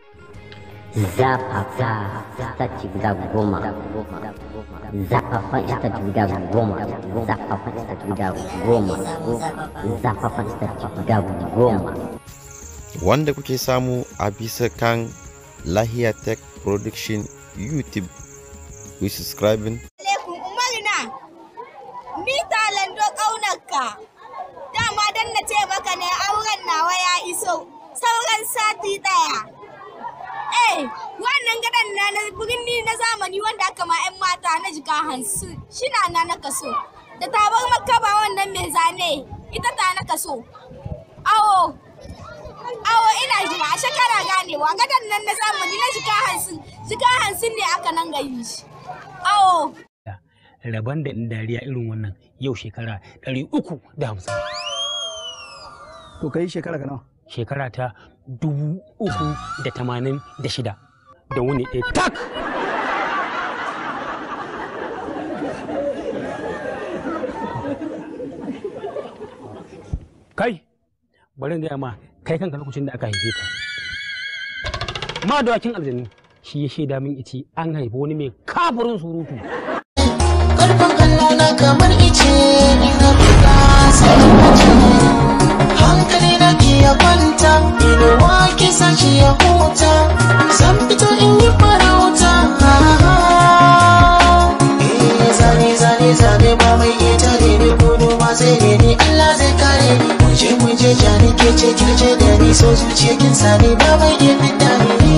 zafafa sitaci guda goma zafafan sitaci guda goma zafafan sitaci guda goma zafafan sitaci guda goma wanda kuke samu a bisa kan lahiya tech production youtube ku yi subscribing alaikum umarna ni talando ƙaunarka dama dan na ce maka ne auren nawa ya iso sauran sati ɗaya eh wannan gadon na na birni na zamani wanda aka ma 'yan mata na jika hansu shina na na kaso da tabar makaba wannan mai zane ita ta na kaso awo awo ina jira a shekara ganewa gadon nan na zamani na jika hansu jika hansu ne aka nan gayi shi awo rabon da in dariya irin wannan yau shekara ɗari uku da hamsin To kai shekara ka nawa? shekara ta dubu uku da tamanin da shida da wuni ɗaya tak kai bari in gaya ma kai kanka lokacin da aka haife ka ma dawakin aljanu shi ya shaida min ice an haifi wani mai kafirin surutu Karfin Allah na kamar ice ina buga sai mace hankali na ke ya kwanta inuwa ke sashi ya huta zan fito in yi farauta eh zane zane zane ba mai iya tare ni gudu ma sai ne ni Allah zai kare ni muje muje jani ke ce kirce da ni so zuciya kin sani ba mai iya fita ni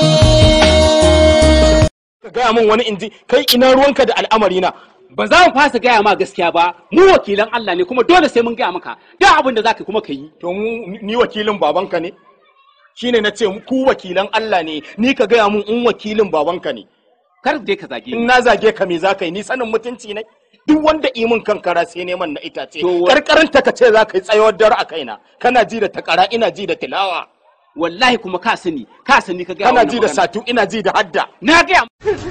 ka gaya min wani inji kai ina ruwanka da al'amari na ba za mu fasa gaya ma gaskiya ba mu wakilan Allah ne kuma dole sai mun gaya maka da abin da zaka kuma ka yi to mu ni wakilin babanka ne shine na ce ku wakilan Allah ne ni ka gaya mun in wakilin babanka ne kar dai ka zage in ni na zage ka me za ka yi ni sanin mutunci ne duk wanda imin kankara sai neman na itace To- karkaranta ka ce za ka yi tsayawar dare a kaina kana ji da takara ina ji da tilawa wallahi kuma ka sani ka sani ka gaya kana wannan ji da magana. satu ina ji da hadda na gaya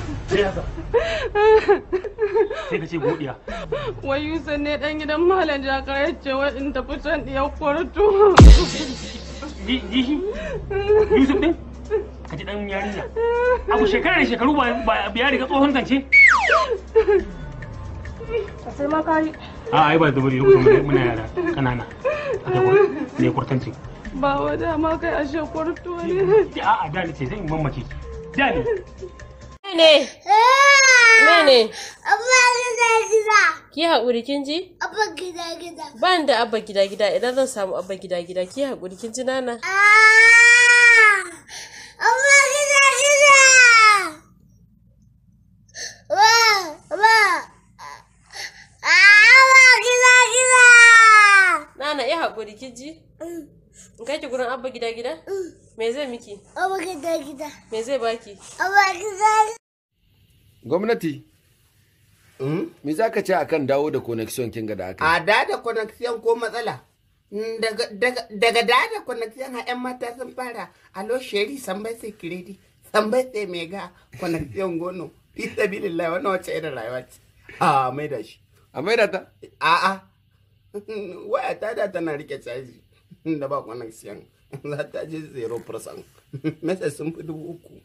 sai ka ce godiya wai Yusuf ne dan gidan Malam Jakar ya ce wai in tafi can ɗiyar kwarto. jihi yusuf din ka ji dan yarinya abu shekara da shekaru ba ba ya riga tsohon zance Sai ma ka yi. a ai ba da bari lokacin muna yara kanana aka kwa ne kurtanci Ba wa dama kai ashe kwarto ne. a a da ce zan mamaki da ne ne mene abba gida gida ki haƙuri kin ji abba gida gida ban da abba gida gida idan zan samu abba gida gida ki haƙuri kin ji nana abba gida gida wa wa abba gida gida nana ya haƙuri kin ji in kai ki gurin abba gida gida me zai miki abba gida gida me zai baki abba gida gwamnati me za ka ce akan dawo da connection kinga da aka yi A da da connection ko matsala. Mm, Daga daga daga da da connection a 'yan mata sun fara alo sheri sambai sai kiredi sambai sai mega connection gono. Fi sabilillah wannan wace irin rayuwa ce. A mai da shi. a maida ta A'a. Waya ta da tana rike caji da ba connection. Za ta je 0%. Message sun fi dubu uku.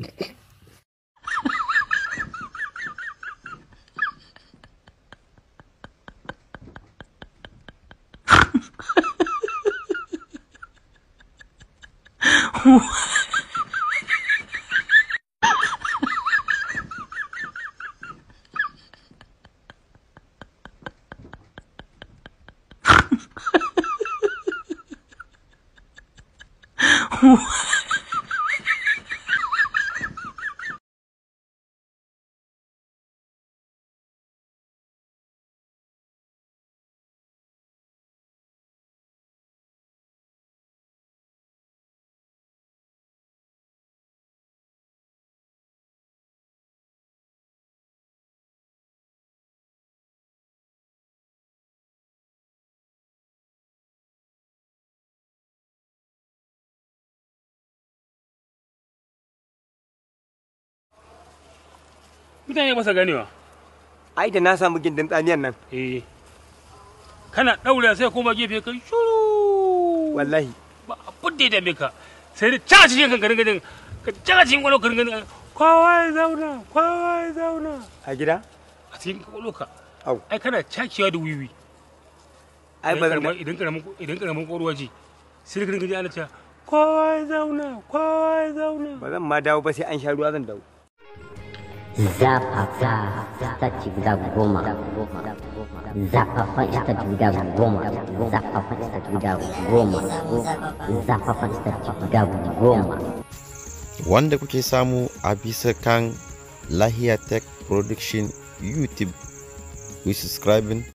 mutane ba sa ganewa ai da na samu gindin tsamiyan nan eh kana daure sai kuma gefe kai shuru wallahi ba abin da ya dame ka sai da ca cikin kan garin gadin ka ca cikin kwalo garin gadin kowa ya zauna kowa ya zauna a gida a cikin kwalo ka au ai kana cakewa da wiwi ai ba zan Idan idan karamin idan karamin kwaruwa ji sai da garin gadin ana cewa kowa ya zauna kowa ya zauna ba zan ma dawo ba sai an sha ruwa zan dawo zafafa sati guda goma zafafan sati guda goma zafafan sati guda goma zafafan sati guda goma wanda kuke samu a bisa kan lahiya tech production youtube ku subscribing